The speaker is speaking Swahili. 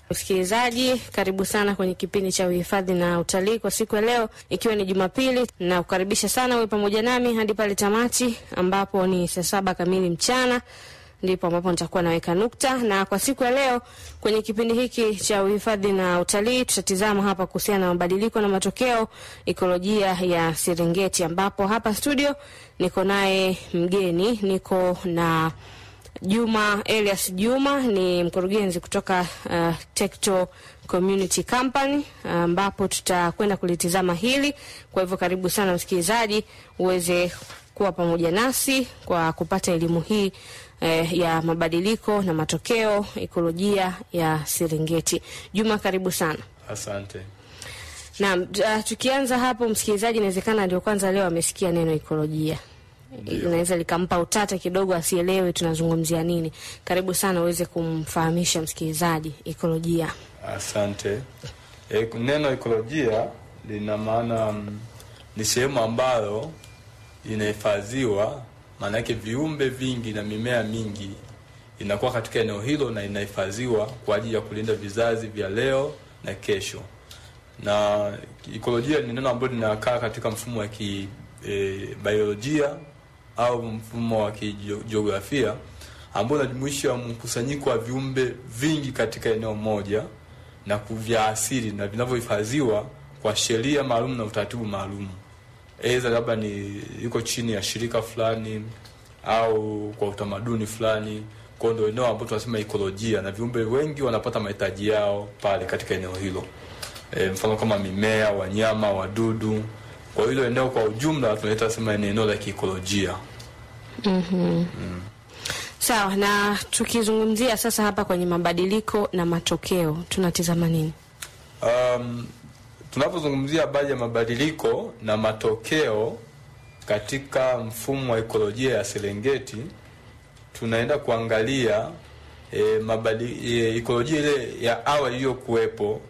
Msikilizaji, karibu sana kwenye kipindi cha uhifadhi na utalii kwa siku ya leo, ikiwa ni Jumapili, na kukaribisha sana uwe pamoja nami hadi pale tamati, ambapo ni saa saba kamili mchana ndipo ambapo nitakuwa naweka nukta. Na kwa siku ya leo kwenye kipindi hiki cha uhifadhi na utalii tutatizama hapa kuhusiana na mabadiliko na matokeo ekolojia ya Serengeti, ambapo hapa studio niko naye mgeni, niko na Juma Elias Juma ni mkurugenzi kutoka uh, Tekto Community Company ambapo tutakwenda kulitizama hili. Kwa hivyo karibu sana msikilizaji, uweze kuwa pamoja nasi kwa kupata elimu hii eh, ya mabadiliko na matokeo ekolojia ya Serengeti. Juma, karibu sana. Asante. Naam, uh, tukianza hapo, msikilizaji inawezekana ndio kwanza leo amesikia neno ekolojia inaweza likampa utata kidogo, asielewe tunazungumzia nini. Karibu sana uweze kumfahamisha msikilizaji ekolojia. Asante. E, neno ekolojia lina maana mm, ni sehemu ambayo inahifadhiwa, maana yake viumbe vingi na mimea mingi inakuwa katika eneo hilo na inahifadhiwa kwa ajili ya kulinda vizazi vya leo na kesho. Na ekolojia ni neno ambalo linakaa katika mfumo wa ki e, biolojia au mfumo wa kijiografia ambao unajumuisha mkusanyiko wa viumbe vingi katika eneo moja na vya asili na vinavyohifadhiwa kwa sheria maalum na utaratibu maalum, aidha labda ni iko chini ya shirika fulani au kwa utamaduni fulani. Kwa ndio eneo ambalo tunasema ekolojia, na viumbe wengi wanapata mahitaji yao pale katika eneo hilo. E, mfano kama mimea, wanyama, wadudu kwa hilo eneo kwa ujumla tunaita sema ni eneo la kiikolojia. mm-hmm. mm. Sawa, na tukizungumzia sasa hapa kwenye mabadiliko na matokeo tunatizama nini? Um, tunapozungumzia habari ya mabadiliko na matokeo katika mfumo wa ekolojia ya Serengeti tunaenda kuangalia e, mabadi, e, ekolojia ile ya awali iliyokuwepo